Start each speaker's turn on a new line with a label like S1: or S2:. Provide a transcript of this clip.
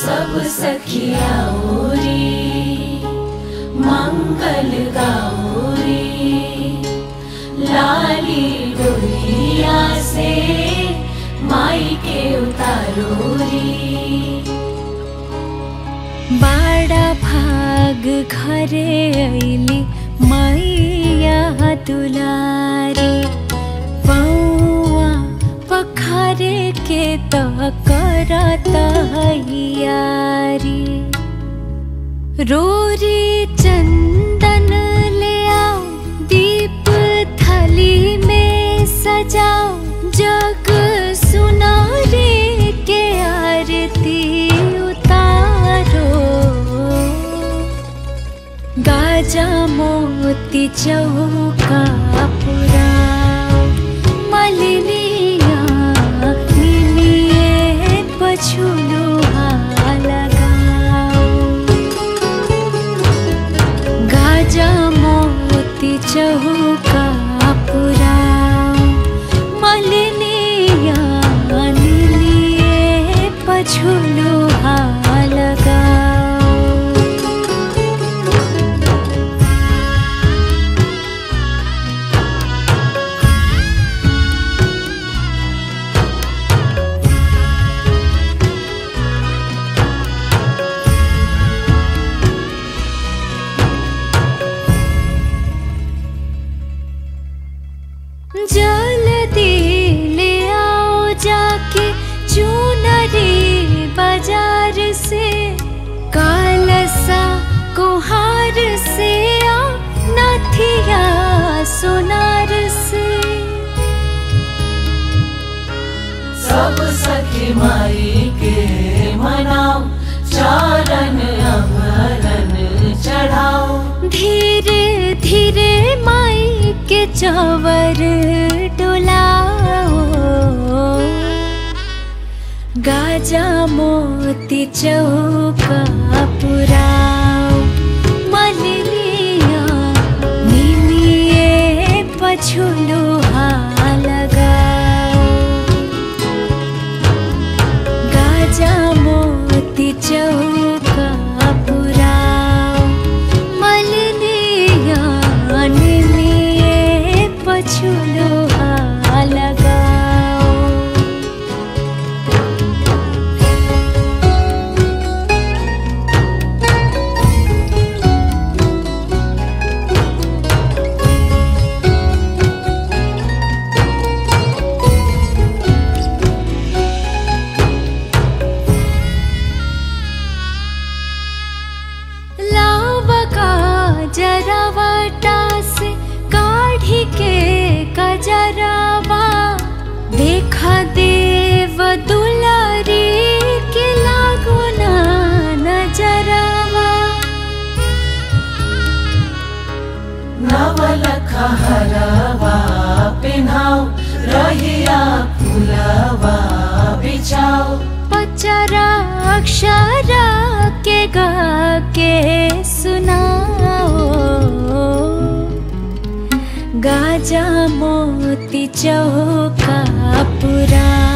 S1: सब सखिया ओरी मंगल गौरी लाली डोलिया से माई के उतारोरी
S2: बाड़ा भाग घरे ऐली मैया दुलारी पौआ पखारे के त करत हैयारी रोरी चंदन ले आओ दीप थली में सजाओ जग सुनारे के आरती उतारो गाजा मोती चौका पुराओ मलिनिया निमिए पछुलू लगाओ गाजा मोती चौका पुराओ मलिनिया निमिए पछुलू लगाओ जल्दी ले आओ जाके चूनरी बाजार से कालसा कुहार से आ नथिया सोनार से
S1: सब सखी माई के मनाओ चारण अभरण चढ़ाओ
S2: धीरे धीरे माई के चवर डोलाओ गाजा मोती चौका पुराओ मलिनिया निमिए पछुलू लगाओ गाजा मोती चौका पुराओ मलिनिया निमिए पछुलू लगाओ लावका जरावटा से काढ़ी के कजरावा देखा देव दुलारी के लागो ना नजरावा
S1: नवलख हरवा पिन्हाओ रहिया फुलवा बिछाओ
S2: पचरा अक्षरा के गा के सुनाओ गाजा मोती चौका पुरा